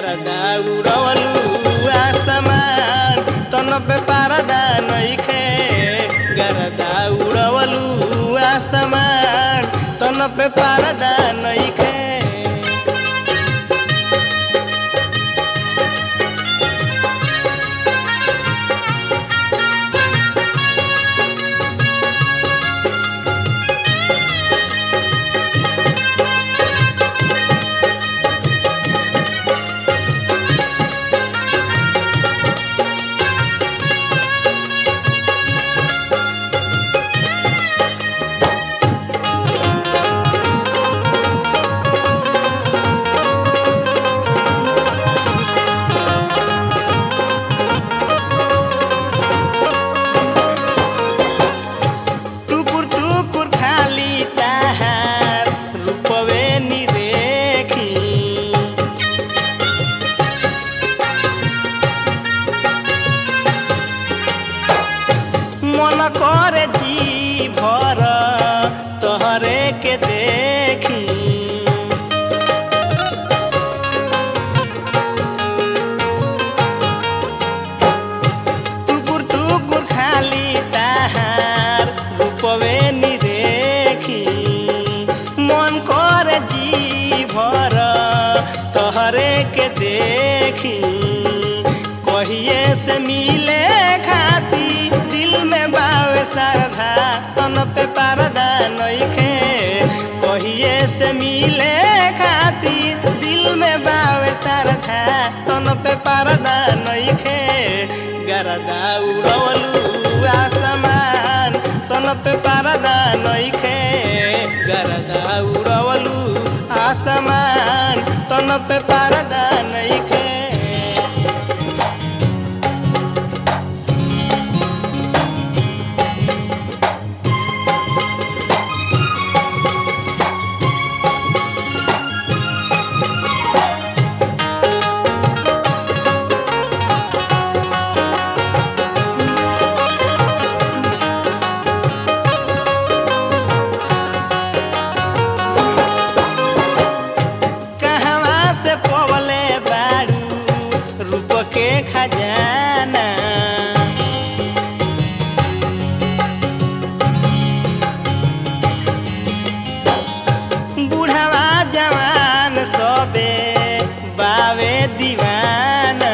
गरदा उड़वलू आसमान तन पे पारदा नइखे गरदा उड़वलू आसमान तन पे पारदा नइखे टुकुर टुकुर खाली ताहार रूपवे निरेखी मन करे जी भर तोहरे के देखी टुकुर टुकुर खाली ताहार रूपवे निरेखी मन कर जी भर तोहरे के देखी कहिए से मिले खाती दिल में बावे श्रद्धा तन पे पारदा नइखे कहिए से मिले खाती दिल में बावे श्रद्धा तन पे पारदा नइखे गरदा उड़वलू आसमान तन पे पारदा नइखे गरदा उड़वलू आसमान तन पे पारदा नइखे कहवा से पवले बारू रूप के खजाना बूढ़वा जवान सबे बावे दीवाना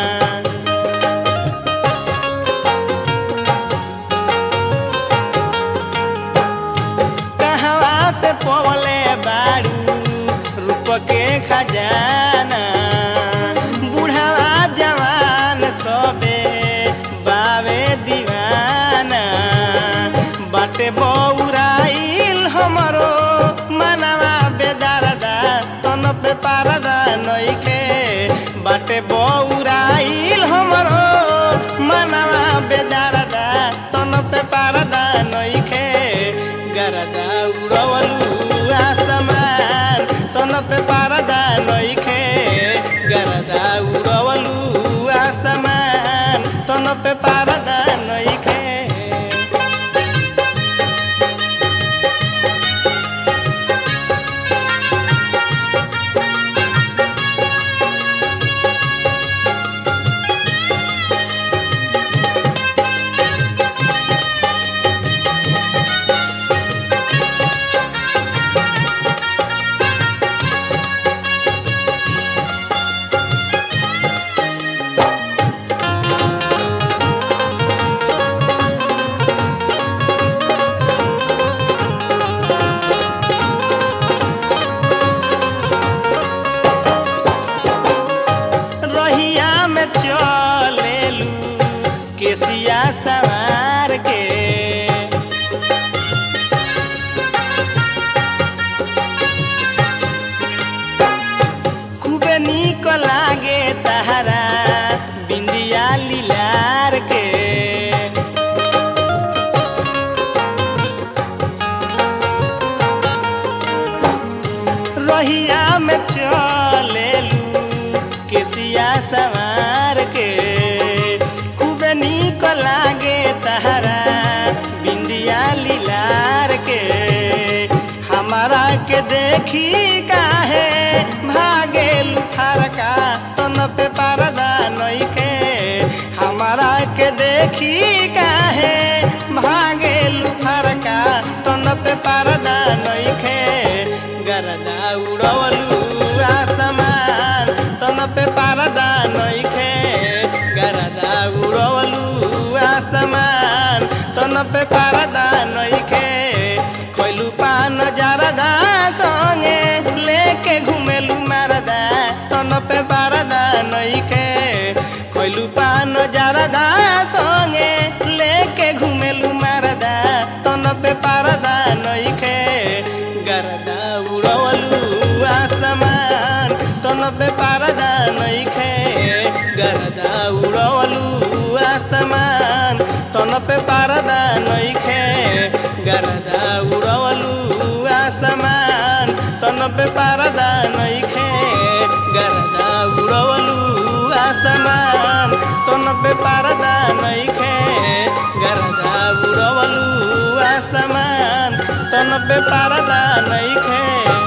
कहवा से पवले बारू रूप के खजाना बूढ़वा जवान सबे बावे दीवाना बाटे बौराइल हमरो मनवा बेदारदा तन पे पारदा नइखे बाटे बौराइल हमरो मनवा बेदारदा तन पे पारदा नइखे गरदा उड़वलू आसमान तन पे पारदा नइखे गरदा उड़वलू आसमान तन पे पारदा नइखे रहिया में चलेलू केसिया सवार के खूबे निक लागे तहरा बिंदिया लीलार के रहिया में चलेलू केसिया सवार के खूब निक लागे तहरा बिंदिया लीलार के हमारा के देखी काहे भागे लुफार का तो देखी काहे भागे लुफरका तन पे परदा नइखे गरदा उड़वलू आसमान तन पे परदा नइखे गरदा उड़वलू आसमान तन पे परदा नइखे खइलू पान जरदा संगे लेके घुमेलू मारदा तन पे परदा नइखे खइलू पान जरदा संगे लेके घुमेलू मारदा तन पे परदा नइखे गरदा उड़वलू आसमान तन पे परदा नइखे गरदा उड़वलू आसमान तन पे परदा नइखे गरदा उड़वलू आसमान तन पे परदा नइखे गरदा उड़वलू आसमान तन पे परदा नइखे गरदा उड़वलू आसमान तन पे परदा नइखे